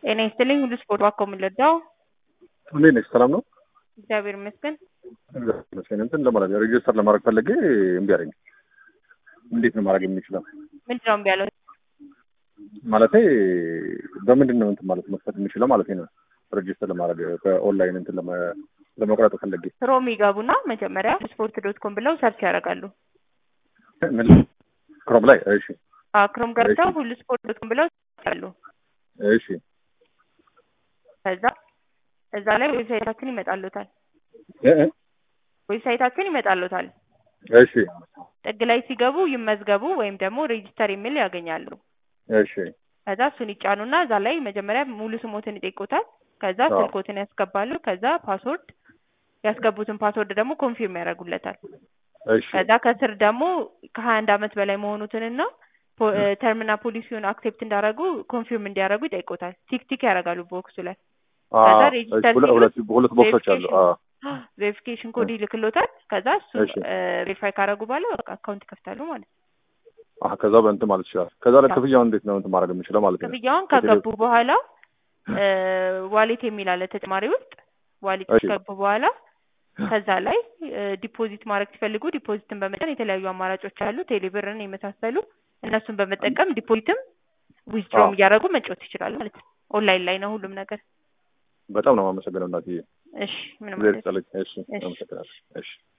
ጤና ይስጥልኝ ሁሉ ስፖርት ዋኮ የምንለዳው እንዴት ነሽ? ሰላም ነው? እግዚአብሔር ይመስገን። እግዚአብሔር ይመስገን። እንትን ለማለት ሬጅስተር ለማድረግ ፈለጌ እምቢ አለኝ። እንዴት ነው ማድረግ የሚችለው? ምንድን ነው እምቢ ያለው? ማለቴ በምንድን ነው እንትን ማለት መክፈት የሚችለው ማለት ነው? ሬጅስተር ለማድረግ በኦንላይን እንትን ለመ- ለመቁረጥ ፈለጌ ክሮም ይገቡና መጀመሪያ ስፖርት ዶት ኮም ብለው ሰርች ያደርጋሉ። ምን ክሮም ላይ እሺ፣ አዎ ክሮም ገብተው እሺ። ሁሉ ስፖርት ዶት ኮም ብለው ያሉ እሺ፣ ከዛ እዛ ላይ ዌብሳይታችን ይመጣሉታል። እ እ ዌብሳይታችን ይመጣሉታል። እሺ፣ ጥግ ላይ ሲገቡ ይመዝገቡ ወይም ደግሞ ሬጂስተር የሚል ያገኛሉ። እሺ፣ ከዛ እሱን ይጫኑና እዛ ላይ መጀመሪያ ሙሉ ስሞትን ይጠይቁታል። ከዛ አዎ። ስልኮትን ያስገባሉ። ከዛ ፓስወርድ ያስገቡትን ፓስወርድ ደግሞ ኮንፊርም ያደርጉለታል። እሺ፣ ከዛ ከስር ደግሞ ከሀያ አንድ አመት በላይ መሆኑትንና ፖ- እ ተርምና ፖሊሲውን አክሴፕት እንዳደረጉ ኮንፊርም እንዲያደርጉ ይጠይቁታል። ቲክ ቲክ ያደርጋሉ ቦክሱ ላይ አዎ፣ ከዛ እሺ፣ ሬጂስተር ሁለት ሁለት ሁለት ቦክሶች አሉ። ቬሪፊኬሽን አዎ፣ ቬሪፊኬሽን ኮድ ይልክሎታል። ከዛ እሱ እሺ። ቬሪፋይ ካደረጉ በኋላ በቃ አካውንት ይከፍታሉ ማለት ነው። አዎ፣ ከዛ በእንትን ማለት ይችላል። ከዛ ላይ ክፍያውን እንዴት ነው እንትን ማድረግ የምችለው ማለት ነው? ክፍያውን ከገቡ በኋላ ዋሌት የሚል አለ ተጨማሪ ውስጥ ዋሌት እሺ። ከገቡ በኋላ ከዛ ላይ ዲፖዚት ማድረግ ሲፈልጉ ዲፖዚትን በመጠን የተለያዩ አማራጮች አሉ። ቴሌብርን የመሳሰሉ እነሱን በመጠቀም ዲፖዚትም ዊዝድሮም አዎ። እያደረጉ መጫወት ይችላሉ ማለት ነው። ኦንላይን ላይ ነው ሁሉም ነገር። በጣም ነው የማመሰግነው እናትዬ። እሺ ምንም እግዚአብሔር ማለት ይስጥልኝ። እሺ፣ እሺ። አመሰግናለሁ። እሺ